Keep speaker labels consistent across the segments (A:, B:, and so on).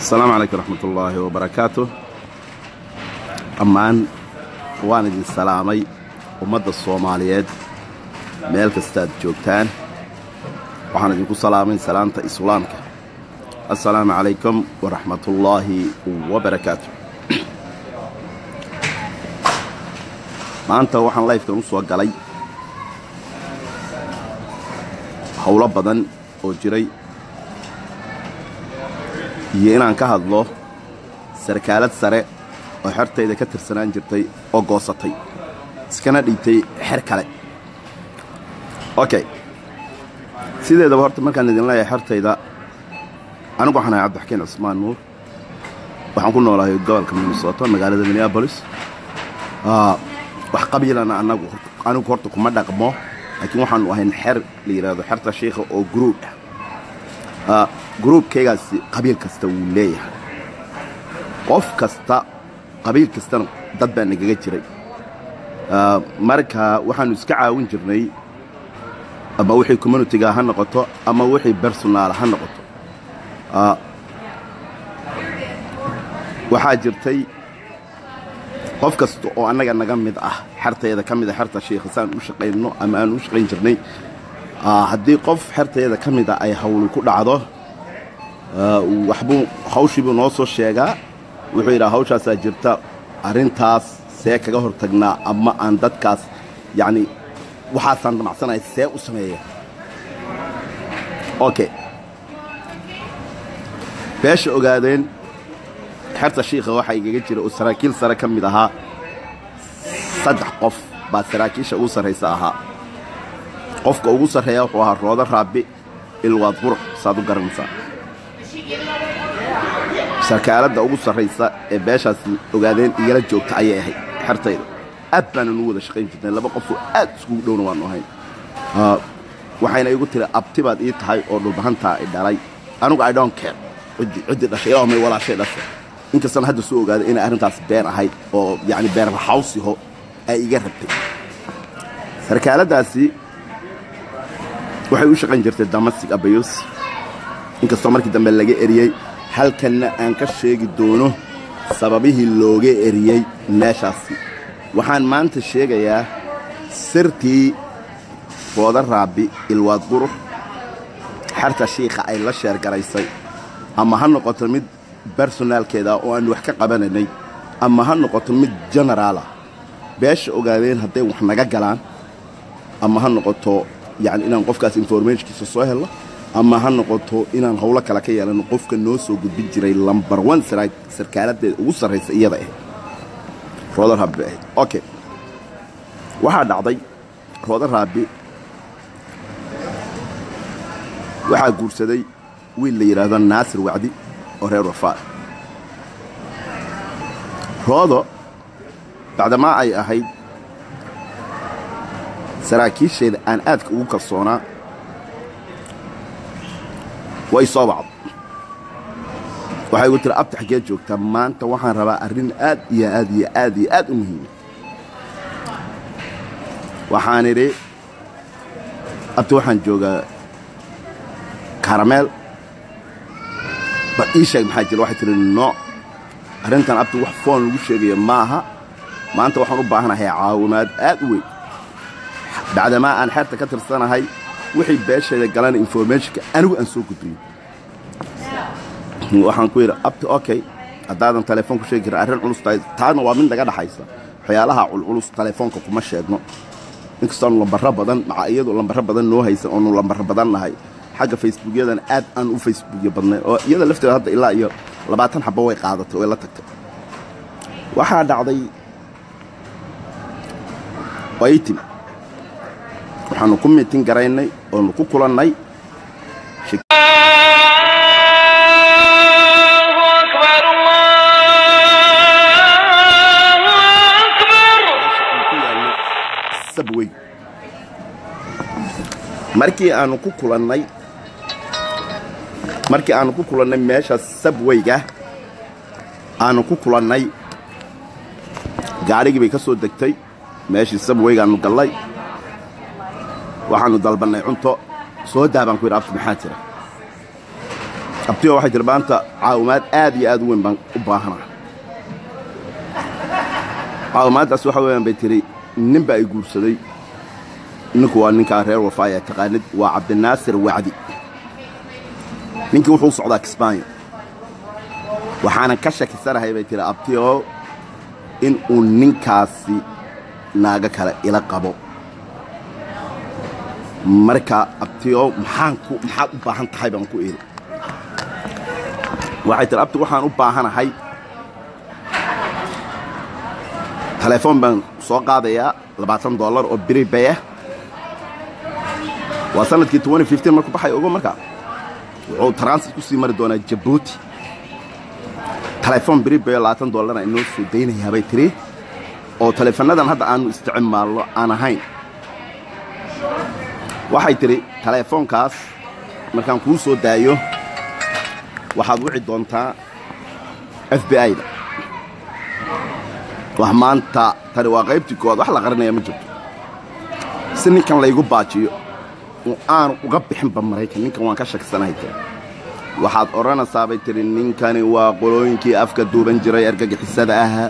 A: asalaamu calaykum raxmat ullaahi wabarakaatu dhammaan waan idin salaamay ummadda soomaaliyeed meel kastaad joogtaan waxaan idinku salaamay salaanta islaamka assalaamu calaykum waraxmatullaahi wabarakaatu maanta waxaan layfkan u soo galay howlo badan oo jiray iyo inaan ka hadlo sarkaalad sare oo xertayda ka tirsanaan jirtay oo goosatay iskana dhiibtay xer kale okay sideedaba horta markaan idin leeyahay xertayda anigu waxaan ahay cabdixakiin cusmaan nuur waxaan ku noolahay gobolka minnesota magaalada minneabolis wax qabiilana anagu anigu horta kuma dhaqmo laakiin waxaanu ahayn xer la yidhaahdo xerta shiikha oo gruub ah gruubkaygaasi qabiil kasta wuu leeyahay qof kasta qabiil kastana dad baa nagaga jiray marka waxaannu iska caawin jirnay ama wixii communitiga ha noqoto ama wixii bersonaal ha noqoto waxaa jirtay qof kasta oo annaga naga mid ah xertayda ka mid a xerta shiikha saan u shaqayno ama aan u shaqayn jirnay haddii qof xertayda ka mida ay hawli ku dhacdo waxbuu hawshiibuu noo soo sheegaa wuxuu yidhaha hawshaasaa jirta arrintaas see kaga hor tagnaa ama aan dadkaas yacni waxaasaan damacsanaya see u sameeya okay beesha ogaadeen xerta shiikha waxaa igaga jira oo saraakiil sare ka mid ahaa saddex qof baa saraakiisha ugu sarraysa ahaa qofka ugu sarreeya wuxuu ahaa roodo raabi ilwaad qurux saad u garanaysaa sarkaaladda ugu sarraysa ee beeshaas ogaadeen igala joogta ayay ahayd xertayda aad baananu wada shaqayn jirnay laba qofoo aad iskugu dhowna waannu ahayn waxayna igu tiri abtibaad ii tahay oo dhulbahantaa i dhalay anigu i don't care ciddii dhashay ilaa may walaashay dhashay inkastana hadda soo ogaaday inay arrintaas been ahayd oo yacni been raxawsiho ay iga rabtay sarkaaladdaasi waxay u shaqayn jirtay damasig abayos inkastoo markii dambe laga eriyey halkanna aan ka sheegi doono sababihii looga eriyey meeshaasi waxaan maanta sheegayaa sirtii rooda raabi ilwaad qurux xerta shiikha ay la sheergaraysay ama ha noqoto mid bersonaalkeeda oo aan wax ka qabanaynay ama ha noqoto mid genaraala beesha ogaadeen hadday wax naga galaan ama ha noqoto yacni inaan qofkaas informationkiisa soo helno ama ha noqoto inaan howlo kale ka yeelano qofka noo soo gudbin jiray lambar one sarkaaladeeda ugu sarraysa iyada ahayd rooda raabi bay ahayd okay waxaa dhacday rooda raabi waxaa guursaday wiil la yidhaahdo naasir wacdi oo reer wafaad roodo bacdamaa ay ahayd saraakiisheeda aan aadka ugu kalsoonaa way soo wacdo waxay igu tiri abta xaggee joogtaa maanta waxaan rabaa arrin aad iyo aad iyo aad iyo aad u muhiima waxaan idhi abta waxaan joogaa karameel bal ii sheeg maxaa jira waxay tihi nooc arrintan abta wax foon lagu sheegaya maaha maanta waxaan u baahanahay caawimaad aad u weyn bacdamaa aan xeerta ka tirsanahay wixii beesheeda galana informationka anigu aan soo gudbiyo waxaan ku yidhi abta okay haddaadan telefoon ku sheegi karin arrin culus tahay taana waa mid naga dhaxaysa waxyaalaha culculus telefoonka kuma sheegno inkastoonu lambarro badan maca iyadu lambarro badan noo haysan oonu lambarro badan nahay xagga facebookyadan aad aan u facebookya badnay oo iyada lafteeda hadda ilaa iyo labaatan xabbo way qaadatay way la tagtay waxaa dhacday waytim waxaannu ku miitin garaynay oonu ku kulannay sabwey markii aanu ku kulannay markii aanu ku kulannay meesha sabweyga aanu ku kulannay gaadhigii bay ka soo degtay meeshii sabweygaannu gallay waxaannu dalbannay cunto soo daa baan ku yidhi abti maxaa jira abtiyo waxay tiri maanta caawimaad aad iyo aad u weyn baan u baahanaa caawimaaddaas waxa weeyaan bay tiri nin baa ay guursaday ninku waa ninkaa reer wafaaya taqaanid waa cabdinaasir wacdi ninkii wuxuu u socdaa kismaayo waxaanan ka shakisanahay bay tiri abtiyo in uu ninkaasi naago kale ila qabo marka abtiyo maxaan ku maxaad u baahan tahay baan ku iri waxay tiri abti waxaan u baahanahay telefoon baan soo qaadayaa labaatan dollar oo biribay ah waa sanadkii markuu baxay ogo markaa wuxuu transit ku sii mari doonaa jabuuti telefoon biribayo labaatan dollarna inoo soo daynayaa bay tiri oo teleefannadan hadda aanu isticmaalno aan ahayn waxay tidhi teleefoonkaas markaan kuu soo daayo waxaad wici doontaa f b i-da wax maanta tani waa qaybtii koowaad wax la qarinaya ma jirto si ninkan laygu baajiyo oo aanu uga bixinba maraykan ninkan waan ka shaksanahay tiri waxaad odhanaysaa bay tidhi ninkani waa qolooyinkii afka duuban jiray argagixisada ahaa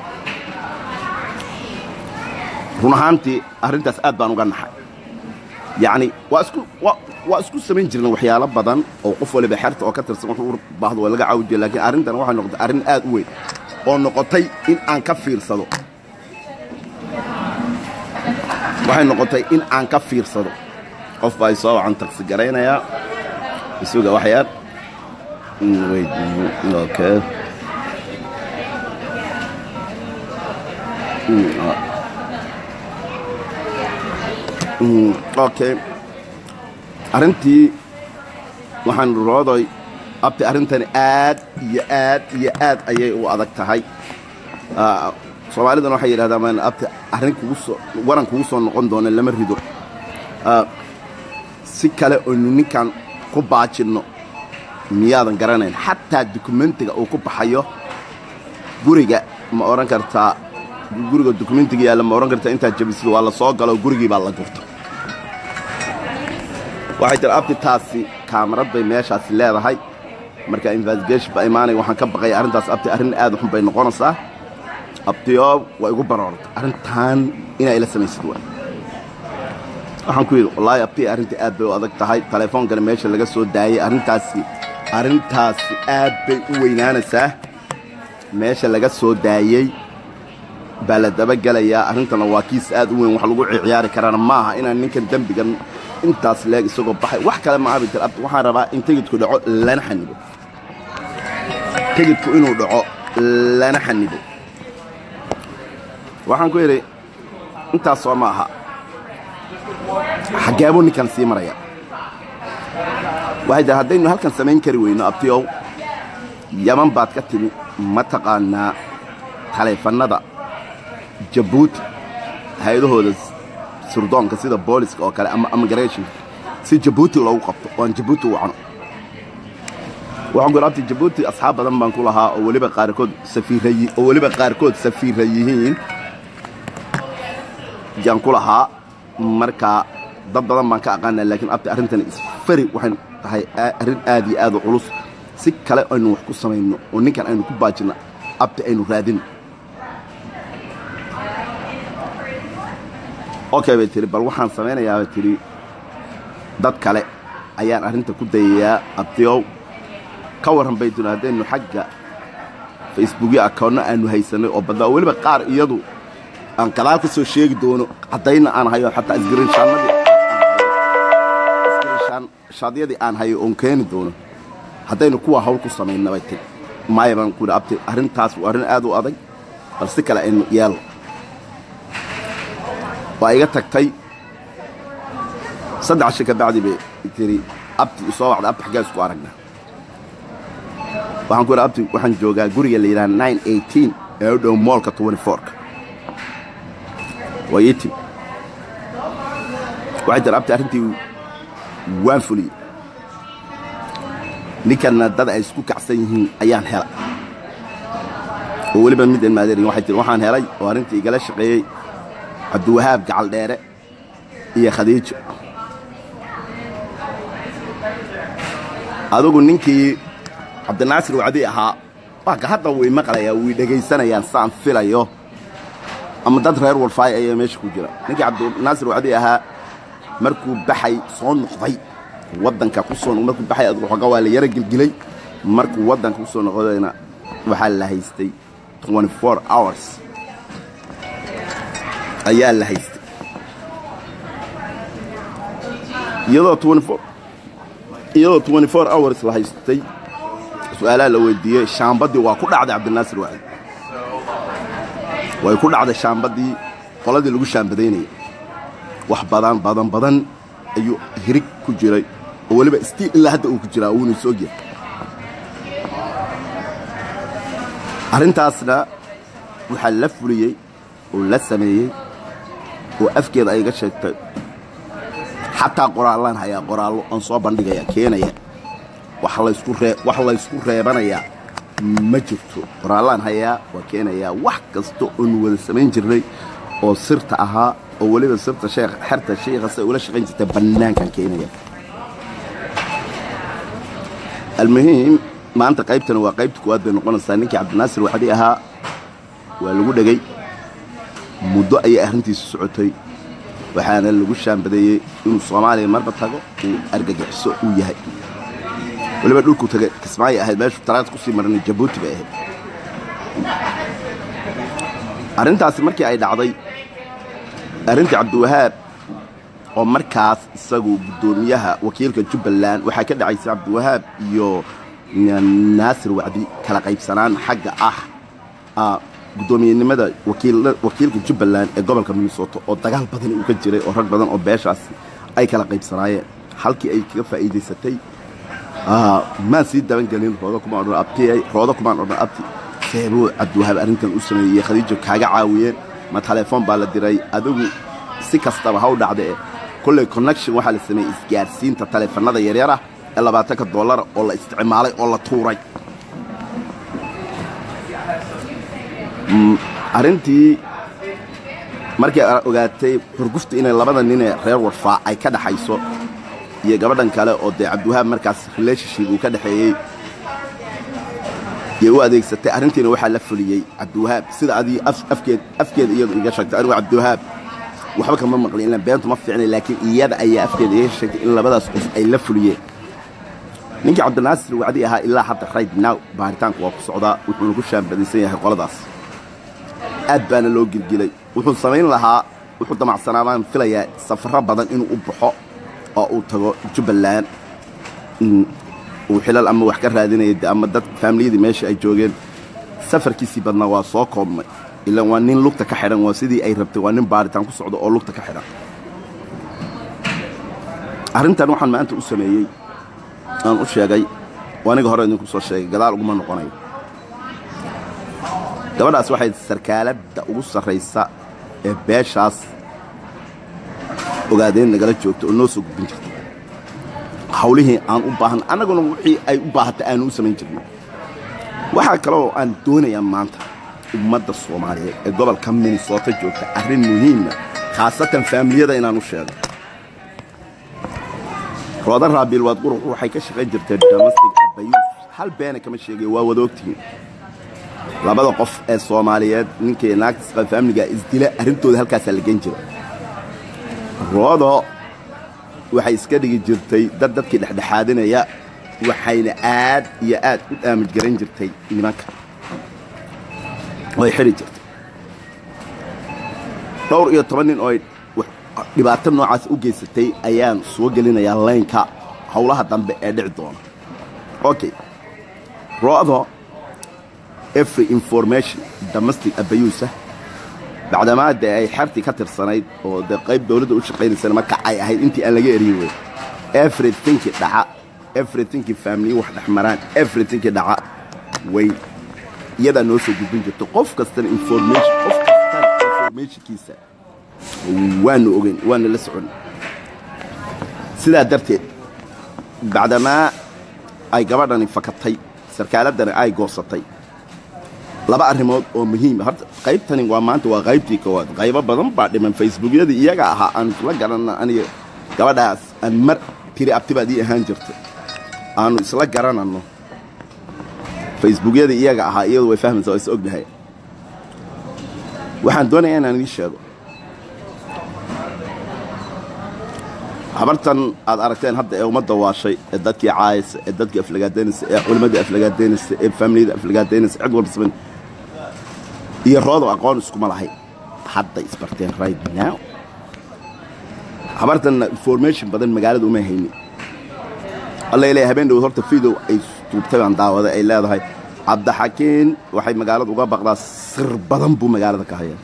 A: run ahaantii arrintaas aad baan uga naxay yacni waa isku waa isku samayn jirna waxyaalo badan oo qof waliba xerta oo ka tirsan wuxuu u baahdo waa laga caawijiya laakiin arrintan waxay noqotay arrin aad u weyn oo noqotay in aan ka fiirsado waxay noqotay in aan ka fiirsado qof baa soo wacan taksi garaynayaa isuga waxyaar okay okay arrintii waxaan roodoy abti arrintani aad iyo aad iyo aad ayay u adag tahay soomaalidana waxay yidhahdaa maan abti arrin kugu soo waran kugu soo noqon doona lama rido si kale oynu ninkan ku baajinno miyaadan garanayn xataa dukumentiga uu ku baxayo guriga ma odhan kartaa guriga dukumentiga yaalla ma odhan kartaa intaad jabisido waa la soo galo gurigii baa la gurta waxay tiri abti taasi kaamarad bay meeshaasi leedahay marka investigation baa imaanaya waxaan ka baqaya arrintaas abti arrin aad xun bay noqonaysaa abtiyo waa igu baroortay arrintan inaa ila samaysid waa waxaan ku yidhi wallaahi abti arrintii aad bay u adag tahay teleefoonkana meesha laga soo daayey arrintaasi arrintaasi aad bay u weynaanaysaa meesha laga soo daayey baa la dabagelayaa arrintana waa kiis aad u weyn wax lagu ciyaari karaana maaha inaan ninkan dembigan intaas leeg isagoo baxay wax kale maaha bay tiri abti waxaan rabaa in tegidku dhaco lana xanibo tegidku inuu dhaco lana xanibo waxaan ku yidhi intaas soo ma aha xaggeebuu ninkan sii maraya waxay tiri haddaynu halkan samayn kari weyno abtiyow yaman baad ka timi ma taqaanaa taleefannada jabuuti hay-adahooda surdoonka sida booliska oo kale ama immigrationka si jabuuti loogu qabto oo aan jabuuti u wacno waxaan ku abti jabuuti asxaab badan baan ku lahaa oo weliba qaarkood safiira oo weliba qaarkood safiira yihiin yaan ku lahaa markaa dad badan baan ka aqaanaa laakiin abti arrintani isfari waxay tahay arrin aad iyo aad u culus si kale aynu wax ku samayno oo ninkan aynu ku baajinno abti aynu raadino okay bay tihi bal waxaan samaynayaa bay tidhi dad kale ayaan arrinta ku dayayaa abtiyow ka warran bay tiri haddaynu xagga facebookyo akoonno aanu haysanay oo badnaa oo weliba qaar iyadu aan gadaal ka soo sheegi doono caddayna aan hayo xataa isgarinshaadiyadii aan hayo oon keeni doono haddaynu kuwa hawl ku samayna bay tiri maaya baan ku yidhi abti arrintaas waa arrin aad u adag bal si kale aynu yeelno waa iga tagtay saddex shi ka bacdi bay tiri abti isoo wacday abti xaggaa isku aragna waxaan ku yidhi abti waxaan joogaa guriga la yidhaha nine eighteen ee u dhow moolka twenty fourka waa ii timi waxay tiri abti arrintii waan fuliyey ninkanna dad ay isku kacsan yihiin ayaan helay oo weliba mid aan maadeerin waxay tiri waxaan helay oo arrintii igala shaqeeyey cabdiwahaab gacal dheere iyo khadiijo adugu ninkii cabdinaasir wacdi ahaa waaka hadda way maqlayaa way dhegaysanayaan saan filayo ama dad reer walfaay ayaa meesha ku jira ninkii cabdinaasir wacdi ahaa markuu baxay soo noqday waddanka ku soo markuu baxay adigu xooga waa la yara gelgelay markuu waddanka ku soo noqdayna waxaa la haystay 24 hours ayaa la haystay iyadoo 24 iyadoo 24 hours la haystay su-aalaha la weydiiyey shaambadii waa ku dhacday cabdinaasir wacdi way ku dhacday shaambadii qoladii lagu shaambadaynayay wax badan badan badan ayuu hirig ku jiray oo weliba stiil ilaa hadda uu ku jiraa wuuna is ogyahay arrintaasna waxaa la fuliyey oo la sameeyey oo afkeeda ay ga sheegtay xataa qoraallaan hayaa qoraallo aan soo bandhigaya keenaya wax laysku ree wax laysku reebanayaa ma jirto qoraallaan hayaa waa keenayaa wax kasta oonu wada samayn jirnay oo sirta ahaa oo weliba sirta sheekh xerta sheekhase ula shaqayn jirtay bannaankan keenaya almuhiim maanta qaybtani waa qaybta kuwaad bay noqonaysaa ninkii cabdinaasir wacdi ahaa waa lagu dhegay muddo ayay arrintiisu socotay waxaana lagu shaambadeeyey inuu soomaaliya marba tago uu argagixiso uu yahay weliba dhulkuu tagay kismaayo ahayd meeshuu talaad kusii marnay jabuuti bay ahayd arrintaasi markii ay dhacday arrintii cabdiwahaab oo markaas isagu guddoomiyaha wakiilka jubbaland waxaa ka dhacaysay cabdiwahaab iyo naasir wacdi kala qaybsanaan xagga ah guddoomiyenimada wakiilka jubbaland ee gobolka minnesota oo dagaal badan uu ka jiray oo rag badan oo beeshaas ay kala qaybsanaayeen halkii ay kaga faa'iidaysatay maan sii dabangelin rooda kumaan odhan abti rooda kumaan odhan abti seebuu cabdiwahaab arrintan u sameeyey khadiijo kaaga caawiyeen ma telefoon baa la diray adigu si kastaba ha u dhacda e kolley connection waxaa la sameeyey isgaarsiinta taleefanada yaryar ah ee labaatanka dollara oo la isticmaalay oo la tuuray arrintii markay ogaatay xurgufta inay labada ninee reer warfaa ay ka dhaxayso iyo gabadhan kale oo dee cabdiwahaab markaas relationship uu ka dhexeeyey yay u adeegsatay arrintiina waxaa la fuliyey cabdiwahaab sida adii afkeed afkeeda iyadu iga sheegtay anigu cabdiwahaab waxba kama maqlin ilaan beentu ma fiicnay laakiin iyada ayaa afkeeda iga sheegtay in labadaas qof ay la fuliyeen ninkii cabdinaasir wacdi ahaa ilaa hadda right now baaritaanku waa ku socdaa wuxuuna ku shaambadaysan yahay qoladaas aad baana loo gilgilay wuxuu samayn lahaa wuxuu damacsanaabaan filayaa safarro badan inuu u baxo oo uu tago jubbaland uu xilal ama wax ka raadinaya ama dad faamiliyadii meesha ay joogeen safarkiisii badnaa waa soo koobmay ilaan waa nin lugta ka xidhan waa sidii ay rabtay waa nin baaritaan ku socdo oo lugta ka xidhan arrintan waxaan maanta u sameeyey aan u sheegay oo aniga hore idinku soo sheegay gadaal uguma noqonayo gabadhaas waxay sarkaaladda ugu sarraysa ee beeshaas ogaadeen nagala joogta oo noo soo gudbin jirta hawlihii aan u baahan annaguna wixii ay u baahatay aanu u samayn jirnay waxaa kaloo aan doonayaa maanta ummadda soomaaliyeed ee gobolka minnesota joogta arrin muhiima khaasatan faamiliyada inaan u sheego rooda raabiil waad qurux waxay ka shaqayn jirtay domestic abayuus hal beena kama sheegay waa wada ogtihiin labada qof ee soomaaliyeed ninkii naagta faamiliga isdila arrintooda halkaasaa la gen jira roodo waxay iska dhigi jirtay dad dadkii dhexdhexaadinaya waxayna aad iyo aad u daamij garan jirtay nimanka way xidhi jirtay dhowr iyo toban nin oo dhibaato noocaas u geysatay ayaan soo gelinayaa laynka howlaha dambe ee dhici doona okay roodo every information domestic abayuusa bacdamaa dee ay xertii ka tirsanayd oo dee qayb dawladda u shaqaynaysana marka ay ahayd intii aan laga eriyin wey everythinkii dhaca everythinkii faamiliyi wax dhex maraan everythinkii dhaca way iyadaa noo soo gudbin jirto qof kastana information qof kastana informationkiisa waanu ogeyn waana la socon sidaa darteed bacdamaa ay gabadhani fakatay sarkaaladdani ay goosatay laba arrimood oo muhiima horta qaybtani waa maanta waa qaybtii koowaad qaybo badan baa dhiman facebookyadii iyaga ahaa aanu isla garanna aniga gabadhaas aan mar tiri abti baad ii ahaan jirta aanu isla garananno facebookyada iyaga ahaa iyadu way fahmaysaa waa is ognahay waxaan doonayaa inaan idiin sheego habartan aad aragteen hadda ee ummadda waashay ee dadkii caayisa ee dadkii aflagaadaynaysa ee culimmadii aflagaadaynaysa ee faamiliyada aflagaadaynaysa cid walba saman iyo roodo aqoon iskuma lahay hadday isbarteen right now habartanna information badan magaalada uma haynin alla leeyahay habeen dhow horta video ay duubtay baan daawaday ay leedahay cabdixakiin waxay magaalada uga baqdaa sir badan buu magaalada ka hayaa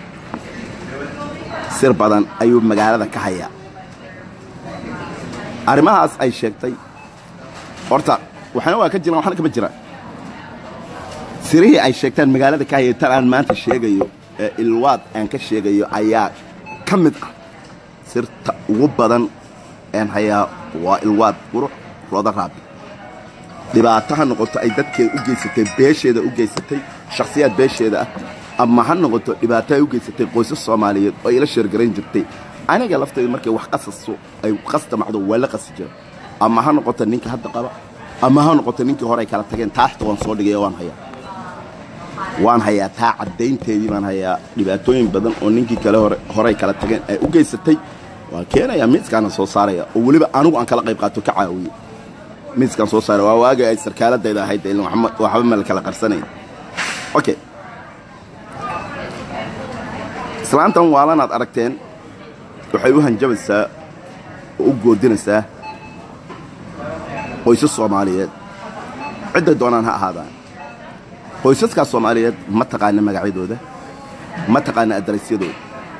A: sir badan ayuu magaalada ka hayaa arrimahaas ay sheegtay horta waxna waa ka jiraan waxna kama jiraan sirihii ay sheegtaan magaalada ka hayay tan aan maanta sheegayo ee ilwaad aan ka sheegayo ayaa ka mid ah sirta ugu badan een hayaa waa ilwaad qurux rooda raabi dhibaato ha noqoto ay dadkeeda u geysatay beesheeda u geysatay shakhsiyaad beesheeda ah ama ha noqoto dhibaato ay u geysatay qoysas soomaaliyeed oo ila sheergarayn jirtay aniga laftayda markay wax qasaso ay qasdamacdo waa la qasi jira ama ha noqoto ninka hadda qaba ama ha noqoto ninkii hore ay kala tageen taaxta waan soo dhigay waan hayaa waan hayaa taa caddaynteedii baan hayaa dhibaatooyin badan oo ninkii kale hore horey kala tageen ay u geysatay waan keenayaa miiskaana soo saaraya oo weliba anigu aan kala qayb qaato ka caawiye miiskaan soo saaraya waa waagii ay sarkaaladayda ahayd ilin waxba ma la kala qarsanayn okay islaantan waalanaad aragteen waxay u hanjabaysaa oo u goodinaysaa qoysas soomaaliyeed cidday doonaan ha ahaadaan qoysaskaas soomaaliyeed ma taqaana magacyadooda ma taqaana adaraysyadooda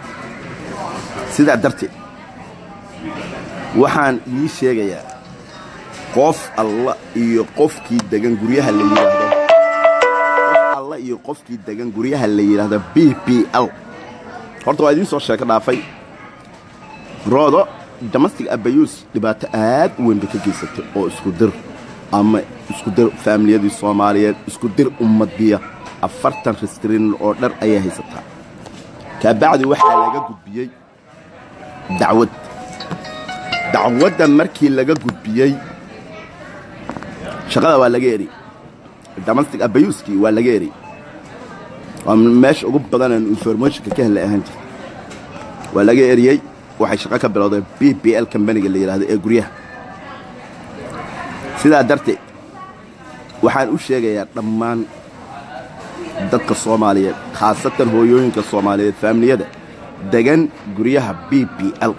A: sidaa darteed waxaan ii sheegayaa qof alla iyo qofkii degan guryaha la yidhaahdo qof alla iyo qofkii degan guryaha la yidhaahdo b b l horta waa idiin soo sheeko dhaafay roodo damastic abayuus dhibaato aad u weyn bay ka geysatay oo isku dir ama isku dir faamiliyadii soomaaliyeed isku dir ummadiya afartan ristrin oo dhar ayay haysataa kaabacdi waxaa laga gudbiyey dacwad dacwadda markii laga gudbiyey shaqada waa laga eri damastic abayuuskii waa laga eri waa meesha ugu badanaan informationka ka hela ahaan jirta waa laga eriyey waxay shaqo ka bilowdeen b b l kambaniga la yidhaahdo ee guryaha sidaa darteed waxaan u sheegayaa dhammaan dadka soomaaliyeed khaasatan hooyooyinka soomaaliyeed faamiliyada degan guryaha b b l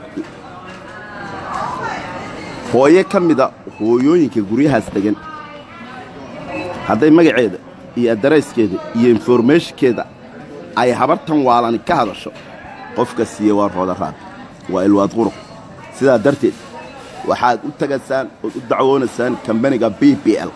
A: hooyo ka mida hooyooyinka guryahaas degan hadday magaceeda iyo adarayskeeda iyo informationkeeda ay habartan waalani ka hadasho qofka siiye waa rooda raabi waa ilwaad quruq sidaa darteed waxaad u tagaysaan ood u dacwoonaysaan kambaniga b b l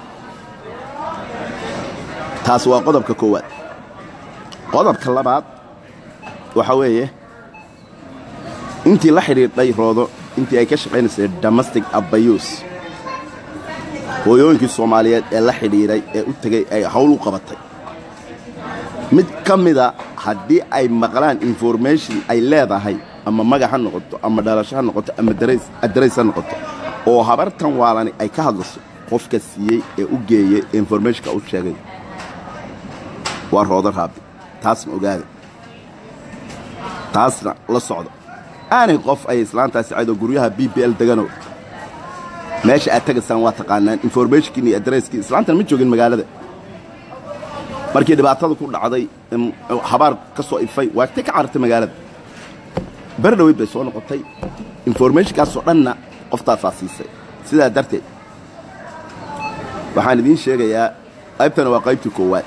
A: taas waa qodobka koowaad qodobka labaad waxaa weeye intii la xidhiidhay roodo intii ay ka shaqaynaysay damastic abayuus hooyooyinkii soomaaliyeed ee la xidhiidhay ee u tegey ay hawl u qabatay mid ka mida haddii ay maqlaan information ay leedahay ama magac ha noqoto ama dhalasho ha noqoto ama adarays ha noqoto oo habartan waalani ay ka hadlayso qofka siiyey ee u geeyey informationka u sheegay waa roodo raabi taasna ogaada taasna la socdo aanay qof ay islaantaasi cadoo guryaha b b l deganow meesha aad tagaysaan waa taqaanaan informationkiin iyo adarayskii islaantan ma joogin magaalada markii dhibaatada ku dhacday habaar ka soo ifay waagtay ka carartay magaalada beri dhaweyd bay soo noqotay informationkaasoo dhanna qoftaasaa siisay sidaa darteed waxaan idiin sheegayaa qaybtana waa qaybtii koowaad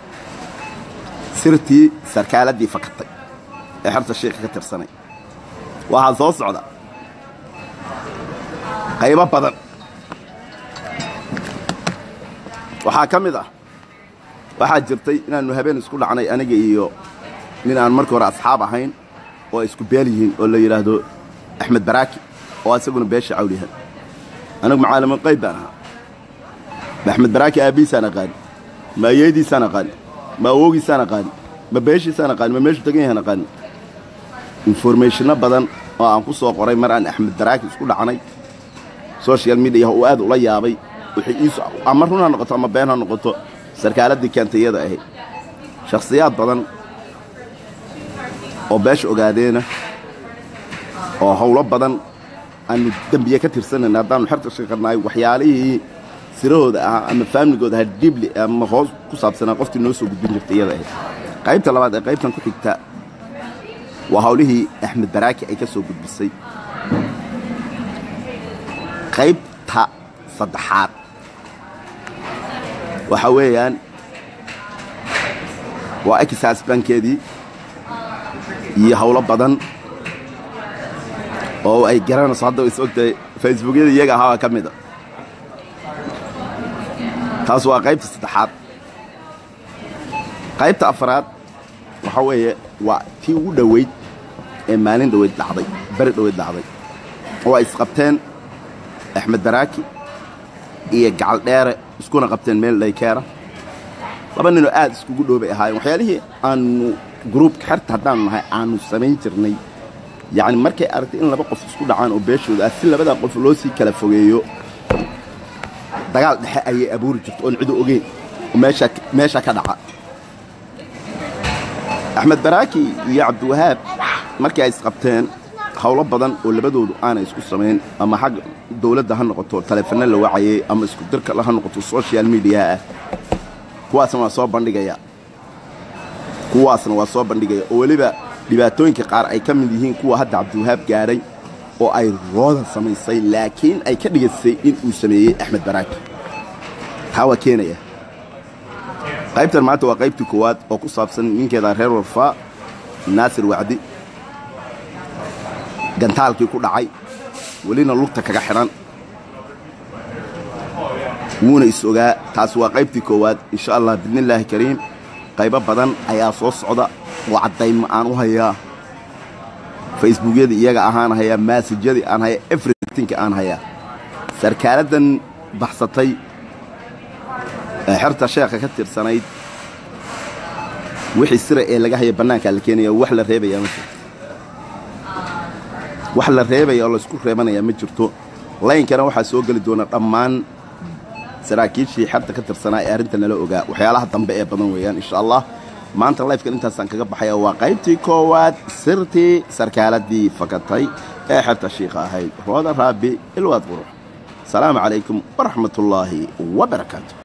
A: sirtii sarkaaladdii fakatay ee xerta shiikha ka tirsanay waxaa soo socda qaybo badan waxaa ka mid ah waxaa jirtay inaannu habeen isku dhacnay aniga iyo nin aan markii hore asxaab ahayn oo ay isku beel yihiin oo la yidhaahdo axmed baraaki oo isaguna beesha cawlihan anigu macaalimin qayb baan ahaa ma axmed baraaki aabbihiisaan aqaani ma ayeediisaan aqaani ma awoogiisaan aqaani ma beeshiisaan aqaani ma meeshu degan yahaan aqaani informationno badan oo aan ku soo qoray mar aan axmed baraaki isku dhacnay social mediaha uu aad ula yaabay ama run ha noqoto ama been ha noqoto sarkaaladdii keentay iyada ahayd shakhsiyaad badan oo beesha ogaadeena oo howlo badan aanu dembiye ka tirsanayna haddaanu xerta shaqanahay waxyaalihii sirahooda ahaa ama faamligooda ahaa dibli ama hoos ku saabsanaa qoftii noo soo gudbin jirtay iyada ahayd qaybta labaad ee qaybtan ku xigta waa hawlihii axmed baraaki ay ka soo gudbisay qaybta saddexaad waxa weeyaan waa exas bankeedii iyo howlo badan oo ay garanayso hadda is ogtahay facebookyada iyaga ahaabaa ka mida taas waa qaybta saddexaad qaybta afaraad waxa weeye waa tii ugu dhoweyd ee maalin dhoweyd dhacday beri dhoweyd dhacday oo ay isqabteen axmed baraaki iyo gacal dheere iskuna qabteen meel dhaykeera laba ninoo aad iskugu dhoobay ahaayeen waxyaalihii aanu gruubka xerta haddaanu nahay aanu samayn jirnay yacni markay aragtay in laba qof isku dhacaan oo beeshooda ah si labadaa qof loo sii kala fogeeyo dagaal dhexe ayay abuuri jirto oon cidu ogeyn oo meeshaa meeshaa ka dhaca axmed baraaki iyo cabdiwahaab markii ay isqabteen howlo badan oo labadoodu aanay isku samayn ama xagga dawladda ha noqoto taleefano la wacayay ama isku dirka ha noqoto social mediaha ah kuwaasna waa soo bandhigaya kuwaasna waa soo bandhigaya oo weliba dhibaatooyinka qaar ay ka mid yihiin kuwa hadda cabdiwahaab gaadhay oo ay roodan samaysay laakiin ay ka dhigaysay in uu sameeyey axmed baraaki taa waa keenaya qaybtan maanta waa qaybtii koowaad oo ku saabsan ninkeeda reer warfaa naasir wacdi gantaalkii ku dhacay welina lugta kaga xidhan wuuna is ogaa taas waa qaybtii koowaad insha allah biidnillaahi kariim qaybo badan ayaa soo socda oo caddayma aan u hayaa facebookyadii iyaga ahaan hayaa maasajyadii aan hayaa everytinka aan hayaa sarkaaladdan baxsatay ee xerta sheekha ka tirsanayd wixii sira ee laga haya bannaankaa la keenaya wax la reebayaa ma jirto wax la reebaya oo laysku reebanayaa ma jirto laynkana waxaa soo geli doona dhammaan saraakiishii xerta ka tirsanaa ee arrinta nala ogaa waxyaalaha dambe ee badan weeyaan insha allah maanta lifekan intaasaan kaga baxaya waa qaybtii koowaad sirtii sarkaaladdii fakatay ee xerta shiikha ahayd rooda raabi ilwaad qurux asalaamu calaykum waraxmat ullaahi wabarakaatu